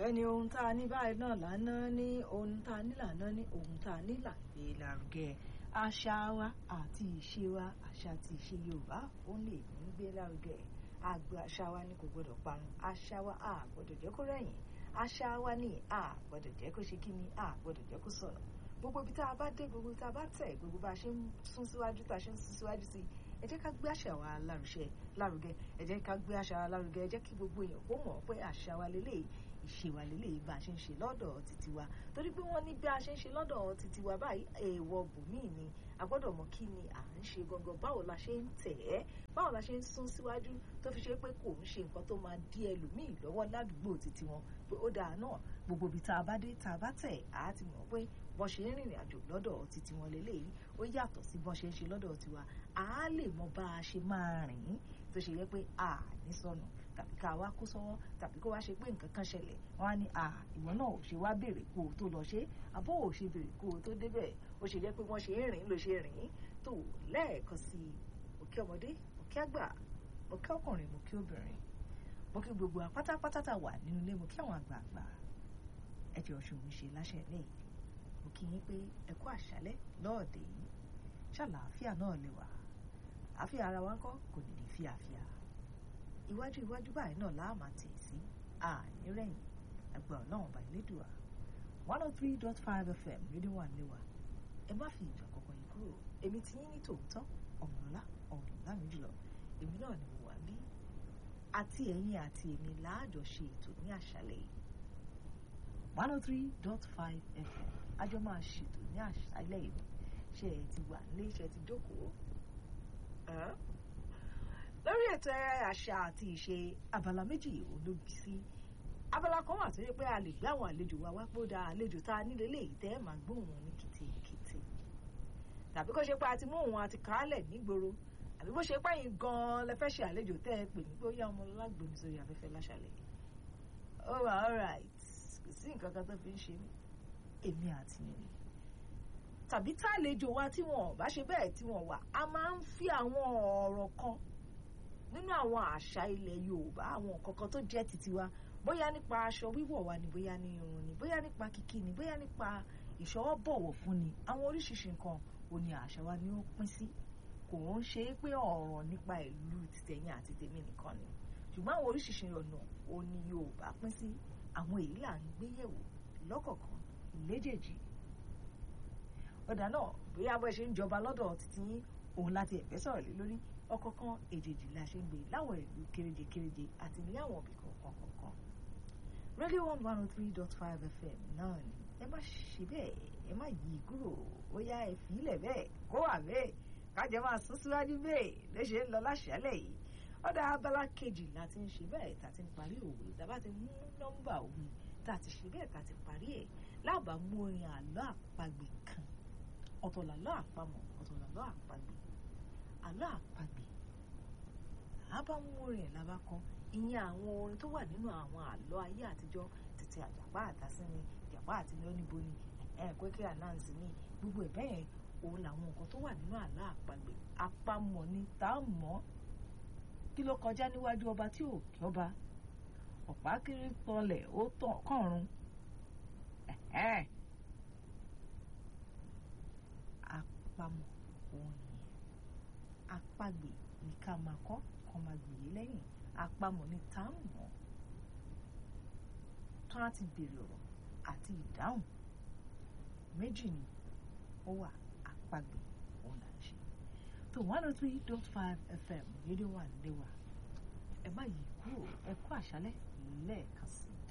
bẹ́ẹ̀ ni ohun tá a ní báyìí náà lánàá ní ohun tá a ní lánàá ní ohun tá a ní là gbé lárugẹ àṣà wa àti ìṣe wa àṣà àti ìṣe Yorùbá ó lè ní gbé lárugẹ àgbẹ̀ àṣà wa ni kò gbọdọ̀ parun àṣà wa a gbọdọ̀ jẹ́ kó rẹ̀yìn àṣà wa ni a gbọdọ̀ jẹ́ kó ṣe kí ni a gbọdọ̀ jẹ́ kó sọnù gbogbo ibi tá a bá dé gbogbo ibi tá a bá tẹ̀ gbogbo bá a ṣe ń sún síwájú tá a ṣe ń sún síwájú sí ẹ jẹ́ ká gbé àṣà wa lárugẹ lárugẹ ẹ jẹ́ ká gbé àṣà wa lárugẹ ẹ jẹ́ kí gbogbo èèyàn kó mọ̀ pé àṣà wa lélẹ́yìí ìṣe wa lélẹ́yìí bá a ṣe ń ṣe lọ́dọ̀ títí wa torí pé wọ́n ní bí a ṣe ń ṣe lọ́dọ̀ títí wa báyìí èèwọ̀ bùnmíì ni a gbọ́dọ̀ mọ̀ kí ni à ń ṣe gangan báwo la ṣe ń tẹ̀ ẹ́ báwo la ṣe ń sún síwájú tó fi ṣe pé kò ń ṣe nǹkan tó máa dí ẹlòmíì lọ́wọ́ ládùúgbò títí wọn pé ó dáa náà gbogbo ibi tá a bá dé tá a bá tẹ̀ á ti mọ̀ pé bọ́n ṣe ń rìnrìn àjò lọ́dọ̀ títí wọn lélẹ́yìí ó yàtọ̀ sí bọ́n ṣe ń ṣe lọ́dọ̀ tiwa á lè mọ bá a ṣe máa rìn tó ṣe yẹ pé a ní sọnù tàbí ká wá kó sọ́wọ́ tàbí kó wá ṣe pé nǹkan kan ṣẹlẹ̀ wọ́n á ní à ìwọ náà ò ṣe wá béèrè kó o tó lọ ṣe àbọ̀ ò ṣe béèrè kó o tó débẹ̀ ó ṣe jẹ́ pé wọ́n ṣe ń rìn ló ṣe rìn tó lẹ́ẹ̀kan sí i mo kí ọmọdé mo kí àgbà mo kí ọkùnrin mo kí obìnrin mo kí gbogbo apátápátá tá wà nínú ilé mo kí àwọn àgbààgbà ẹ jẹ́ ọ̀ṣun mi ṣe láṣẹ ní mo kí yín pé ẹ kú àṣálẹ́ lọ́ọ̀dẹ̀ yìí ṣàlàáfíà náà lè wà àfíà ara wa ń kọ́ kò ní ní fíàfíà iwájú iwájú báyìí náà láà máa tẹ̀ sí àní rẹ̀yìn ẹgbẹ́ ọlọ́run bá ilédùá one oh three dot five fm rédíò wà níwà ẹ má fi ìgbà kankan yìí kúrò èmi ti yín ní tòótọ́ ọ̀mọ̀lá ọ̀dùnlá mi jùlọ èmi náà ni mo wà bí àti ẹ̀yin àti èmi láàjọ ṣe ètò ní àṣálẹ́ yìí one oh three dot five fm àjọ máa ṣètò ní àṣálẹ́ yìí ṣe ẹ ti wà nílé ṣe ti jókòó lórí ètò àṣà àti ìṣe abala méjì olóbi sí abala kan wà tó yẹ pé a lè gbé àwọn àlejò wa wá pòdà àlejò tá a nílé léyìí tẹ́ ẹ máa gbóhùn wọn ní kìtìkìtì tàbí kó ṣe pé a ti mú òun àti kàálẹ̀ nígboro àbí bó ṣe pẹ́yìn gan-an lẹ fẹ́ ṣe àlejò tẹ́ ẹ pè ní pé ó yá ọmọ lágbèmí sórí afẹ́fẹ́ láṣàlẹ̀ ó wà alright kò sí nǹkan kan tó fi ń ṣe mí èmi àti yìnyín tàbí tá àlejò wa tí wọn ò bá ṣe bẹ́ẹ̀ tí wọn wà a máa ń fi àwọn ọ̀rọ̀ kan nínú àwọn àṣà ilẹ̀ Yorùbá àwọn kankan tó jẹ́ titi wa bóyá nípa aṣọ wíwọ̀ wa ni bóyá ní irun ni bóyá nípa kíkí ni bóyá nípa ìṣọwọ́ bọ̀wọ̀ fún ni àwọn oríṣiríṣi nǹkan ò ní àṣà wa ni ó pín sí kò ń ṣe é pé ọ̀rọ̀ nípa ìlú tìtẹ̀yìn àti tèmi nìkan ni ṣùgbọ́n àwọn oríṣiríṣi ọ̀nà ò ní Yorùbá pín sí àwọn èyí là ń gbé yẹ̀wò lọ́kọ̀ọ̀kan léjèèjì ọ̀dà náà bóyá bó ṣe ń jọba lọ́dọ̀ títí yín òun láti ẹ̀fẹ́ sọ̀rọ̀ lé lórí ọ̀kọ̀ọ̀kan èjèèjì la ṣe ń gbé láwọn ìlú kéréje kéréje àti ní àwọn òbí kọ̀ọ̀kan kọ̀ọ̀kan. radio one one oh three dot five fm náà ni ẹ má ṣe bẹ́ẹ̀ ẹ má yí kúrò ó yá ẹ fìlẹ̀ bẹ́ẹ̀ kó wà bẹ́ẹ̀ kájọ máa sún síwájú bẹ́ẹ̀ léṣe ń lọ láṣálẹ̀ yìí ọ̀dà abala kejì la ti ń ṣe bẹ́ẹ̀ tá a ti ń parí òwe tá a bá ti mú nọ́mbà òwe tá a ti ṣe bẹ́ẹ̀ tá a ti parí ẹ̀ láàbà mú orin àlọ́ àpagbè kan ọ̀tọ̀ làlọ́ àpamọ̀ ọ̀tọ̀ làlọ́ àpagbè àlọ́ àpagbè àbá mú orin ẹ̀ lábá kan ìyẹn àwọn orin tó wà nínú àwọn àlọ́ ayé àtijọ́ títí àjàpá àtàsínmi ìjàpá àti lọ́nìbo ni ẹ̀ẹ́dẹ́gbẹ́kẹ́ ànáǹsì ni gbogbo ẹ̀ bẹ́ẹ̀ òun làwọn nǹkan tó wà nínú àlọ́ àpagbè àpamọ̀ ni tá a mọ̀ kí ló kọjá níwájú ọba tí ò kí ọba ọ̀pá kiri tọlẹ̀ ó tàn kọ̀run àpamọ̀ òun nìyẹn àpagbè ní ká máa kọ́ kọ́ máa gbìyè lẹ́yìn àpamọ̀ ní tá a mọ̀ tó á ti bèrè ọ̀rọ̀ àti ìdáhùn méjì ni ó wà àpagbè òun là ń ṣe tó one oh three dot five fm rédíò wà nílé wa ẹ má yí kúrò ẹ kú àṣálẹ́ lẹ́ẹ̀kan sí i.